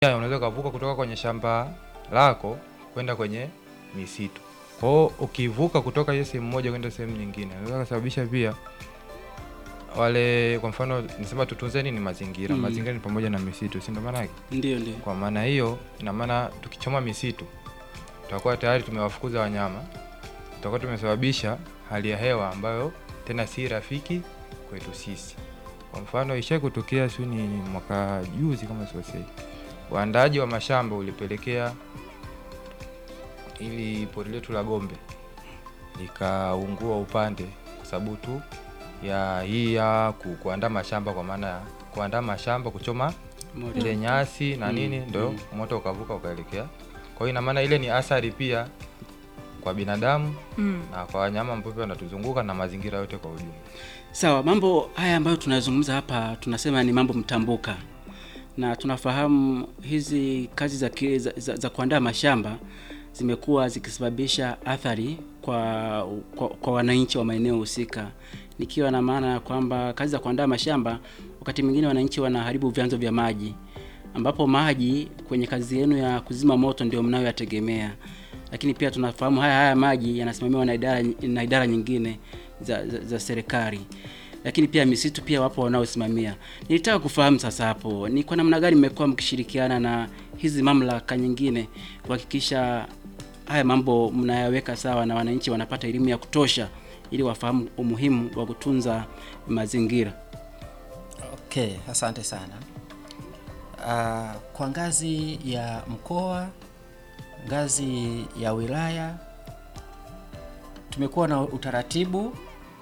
Pia unaweza ukavuka kutoka kwenye shamba lako kwenda kwenye misitu. Kwa hiyo ukivuka kutoka hiyo sehemu moja kwenda sehemu nyingine, inaweza kusababisha pia wale, kwa mfano nisema tutunze nini mazingira. Mm. Mazingira ni pamoja na misitu, si ndio maana yake? Ndio, ndio. Kwa maana hiyo, ina maana tukichoma misitu tutakuwa tayari tumewafukuza wanyama, tutakuwa tumesababisha hali ya hewa ambayo tena si rafiki kwetu sisi. Kwa mfano ishai kutokea sio ni mwaka juzi kama sikosei, uandaaji wa mashamba ulipelekea ili pori letu la Gombe likaungua upande kwa sababu tu ya hii ya ku- kuandaa mashamba, kwa maana ya kuandaa mashamba, kuchoma Moto. ile nyasi na Mm, nini, ndo mm. moto ukavuka ukaelekea. Kwa hiyo ina maana ile ni athari pia kwa binadamu Mm. na kwa wanyama ambao pia wanatuzunguka na mazingira yote kwa ujumla. Sawa, mambo haya ambayo tunazungumza hapa tunasema ni mambo mtambuka, na tunafahamu hizi kazi za, ki- za, za, za kuandaa mashamba zimekuwa zikisababisha athari kwa, kwa, kwa wananchi wa maeneo husika, nikiwa na maana ya kwamba kazi za kuandaa mashamba wakati mwingine wananchi wanaharibu vyanzo vya maji, ambapo maji kwenye kazi yenu ya kuzima moto ndio mnayoyategemea, lakini pia tunafahamu haya haya maji yanasimamiwa na idara, na idara nyingine za, za, za serikali lakini pia misitu pia wapo wanaosimamia. Nilitaka kufahamu sasa hapo ni kwa namna gani mmekuwa mkishirikiana na hizi mamlaka nyingine kuhakikisha haya mambo mnayaweka sawa na wananchi wanapata elimu ya kutosha ili wafahamu umuhimu wa kutunza mazingira. Okay, asante sana. Ah, kwa ngazi ya mkoa, ngazi ya wilaya tumekuwa na utaratibu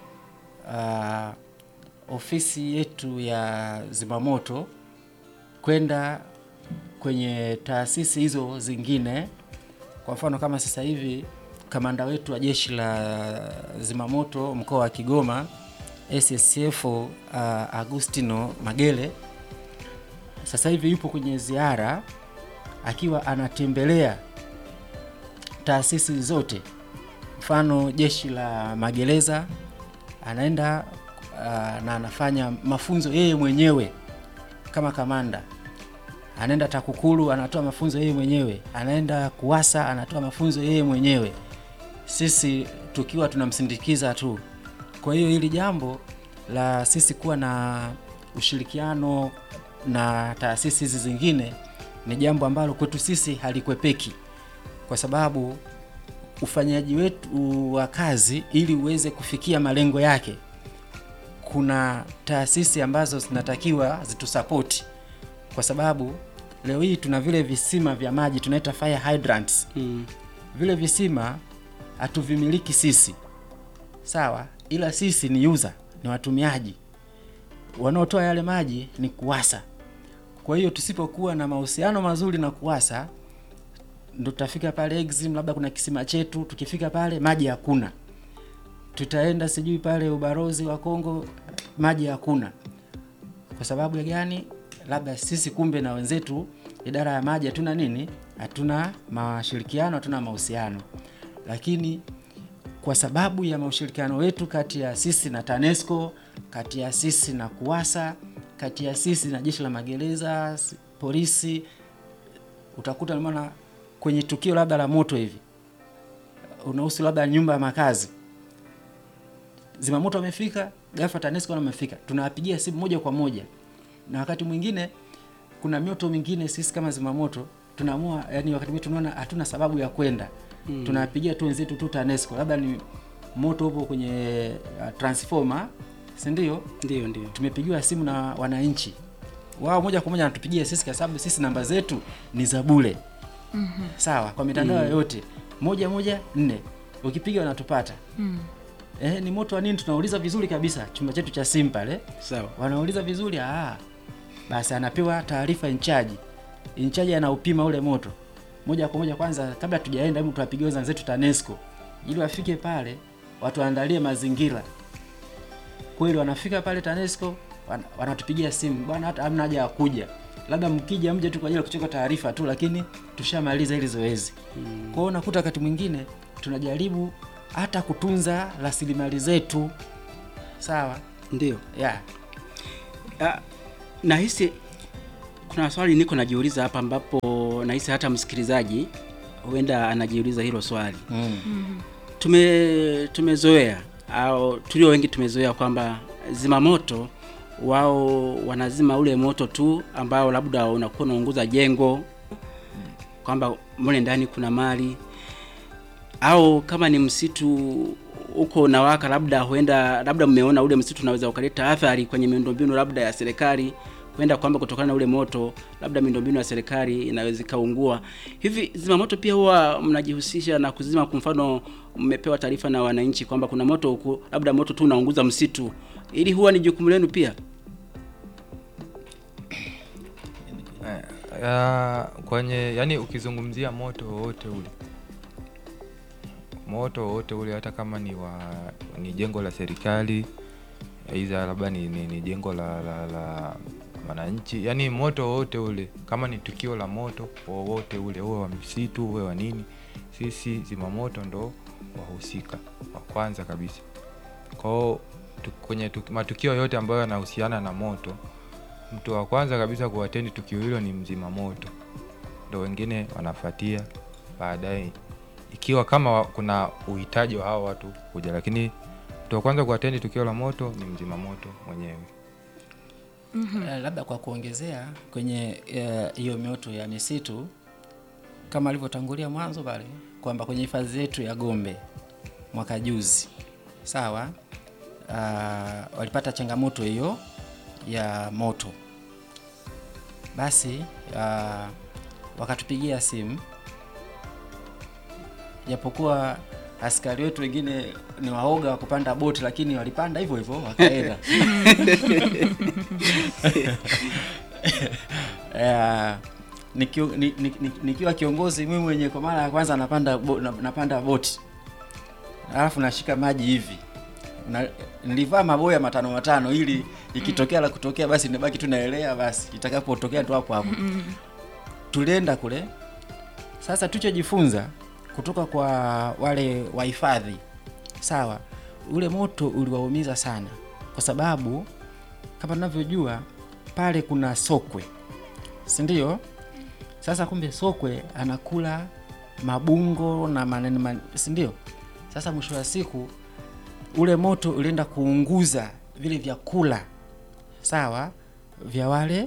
ah, ofisi yetu ya zimamoto kwenda kwenye taasisi hizo zingine. Kwa mfano kama sasa hivi kamanda wetu wa jeshi la zimamoto mkoa wa Kigoma SSF uh, Agustino Magele sasa hivi yupo kwenye ziara akiwa anatembelea taasisi zote, mfano jeshi la magereza anaenda uh, na anafanya mafunzo yeye mwenyewe kama kamanda. Anaenda TAKUKURU anatoa mafunzo yeye mwenyewe, anaenda KUWASA anatoa mafunzo yeye mwenyewe, sisi tukiwa tunamsindikiza tu. Kwa hiyo hili jambo la sisi kuwa na ushirikiano na taasisi hizi zingine ni jambo ambalo kwetu sisi halikwepeki, kwa sababu ufanyaji wetu wa kazi ili uweze kufikia malengo yake, kuna taasisi ambazo zinatakiwa zitusapoti, kwa sababu leo hii tuna vile visima vya maji tunaita fire hydrants. Mm. Vile visima hatuvimiliki sisi, sawa, ila sisi ni user, ni watumiaji. Wanaotoa yale maji ni KUWASA. Kwa hiyo tusipokuwa na mahusiano mazuri na KUWASA, ndo tutafika pale Exim, labda kuna kisima chetu, tukifika pale maji hakuna, tutaenda sijui pale ubarozi wa Kongo, maji hakuna. Kwa sababu ya gani? Labda sisi kumbe na wenzetu idara ya maji hatuna nini, hatuna mashirikiano, hatuna mahusiano, lakini kwa sababu ya ushirikiano wetu kati ya sisi na TANESCO, kati ya sisi na KUWASA, kati ya sisi na jeshi la magereza, s- polisi, utakuta maana kwenye tukio labda la moto hivi unahusu labda nyumba ya makazi, zimamoto wamefika, ghafla TANESCO nao wamefika, tunawapigia simu moja kwa moja, na wakati mwingine kuna mioto mingine sisi kama zimamoto tunaamua, yani wakati mwingine tunaona hatuna sababu ya kwenda mm. tunawapigia tu wenzetu tu TANESCO, labda ni moto upo kwenye uh, transformer, si ndio? Ndio, ndio. tumepigiwa simu na wananchi wao moja kwa moja wanatupigia sisi kwa sababu sisi namba zetu ni za bure mm-hmm. sawa kwa mitandao yote moja moja nne ukipiga wanatupata Mm. eh, ni moto wa nini tunauliza vizuri kabisa chumba chetu cha simu pale Sawa. wanauliza vizuri ah, basi anapewa taarifa inchaji inchaji anaupima ule moto moja kwa moja kwanza kabla tujaenda hebu tuwapigie wenzetu TANESCO ili wafike pale watuandalie mazingira kweli wanafika pale TANESCO wan- wanatupigia simu bwana, hata hamna haja ya kuja, labda mkija mje tu kwa ajili ya kuchukua taarifa tu, lakini tushamaliza hili zoezi. Kwa hiyo unakuta wakati mwingine tunajaribu hata kutunza rasilimali zetu, sawa Ndio. yeah. Ah, nahisi kuna swali niko najiuliza hapa ambapo nahisi hata msikilizaji huenda anajiuliza hilo swali mm. tume tumezoea au tulio wengi tumezoea kwamba zimamoto wao wanazima ule moto tu ambao labda unakuwa unaunguza jengo kwamba mle ndani kuna mali au kama ni msitu huko unawaka labda huenda labda mmeona ule msitu unaweza ukaleta athari kwenye miundombinu labda ya serikali huenda kwamba kutokana na ule moto labda miundombinu ya serikali inaweza ikaungua hivi zimamoto pia huwa mnajihusisha na kuzima kwa mfano mmepewa taarifa na wananchi kwamba kuna moto huku labda moto tu unaunguza msitu ili huwa ni jukumu lenu pia ya, kwenye yani ukizungumzia moto wowote ule moto wowote ule hata kama ni wa ni jengo la serikali aidha labda ni, ni, ni jengo la la, la wananchi yani moto wowote ule kama ni tukio la moto wowote ule uwe wa msitu uwe wa nini sisi zimamoto ndo wahusika wa kwanza kabisa kwao tu, kwenye tu, matukio yote ambayo yanahusiana na moto mtu wa kwanza kabisa kuatendi tukio hilo ni mzima moto ndo wengine wanafuatia baadaye ikiwa kama wa- kuna uhitaji wa hao watu kuja lakini mtu wa kwanza kuatendi tukio la moto ni mzima moto mwenyewe Eh, labda kwa kuongezea kwenye eh, hiyo mioto ya misitu kama alivyotangulia mwanzo pale kwamba kwenye hifadhi yetu ya Gombe mwaka juzi sawa, uh, walipata changamoto hiyo ya moto, basi uh, wakatupigia simu, japokuwa askari wetu wengine ni waoga wa kupanda boti, lakini walipanda hivyo hivyo wakaenda. Eh, nikio- ni- ni- ni- nikiwa kiongozi mimi mwenye kwa mara ya kwanza napanda bo, na- napanda boti alafu nashika maji hivi na, nilivaa maboya matano matano ili ikitokea la kutokea basi nibaki tu naelea basi itakapotokea tu hapo hapo tulienda kule sasa tulichojifunza kutoka kwa wale wahifadhi sawa ule moto uliwaumiza sana kwa sababu kama tunavyojua pale kuna sokwe si ndio sasa kumbe sokwe anakula mabungo na maneno man, si ndio sasa mwisho wa siku ule moto ulienda kuunguza vile vyakula sawa vya wale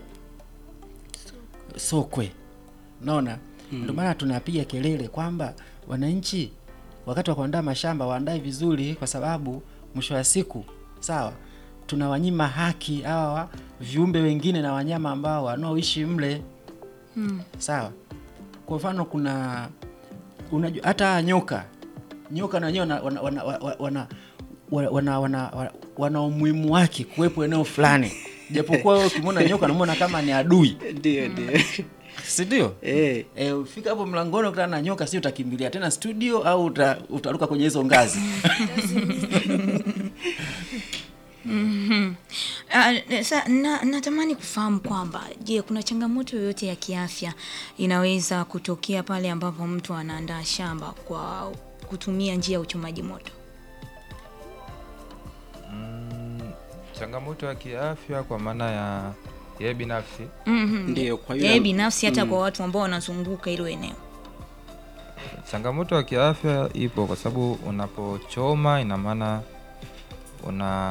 sokwe naona ndio maana tunapiga kelele kwamba wananchi wakati wa kuandaa mashamba waandae vizuri kwa sababu mwisho wa siku sawa tunawanyima haki hawa viumbe wengine na wanyama ambao wanaoishi mle sawa kwa mfano kuna unajua hata nyoka nyoka na wenyewe wana wana wana, wana, wana, wana, wana, wana, wana umuhimu wake kuwepo eneo fulani japokuwa wewe ukimwona nyoka unamwona kama ni adui ndio ndio si ndio eh e, ufika hapo mlangoni ukutana na nyoka si utakimbilia tena studio au uta, utaruka kwenye hizo ngazi Ah, sa, na, natamani kufahamu kwamba je, kuna changamoto yoyote ya kiafya inaweza kutokea pale ambapo mtu anaandaa shamba kwa kutumia njia ya uchomaji moto? mm, changamoto ya kiafya kwa maana ya yeye binafsi Mhm. ndio kwa hiyo Yeye binafsi hata kwa watu ambao wanazunguka hilo eneo. changamoto ya kiafya ipo kwa sababu unapochoma ina maana una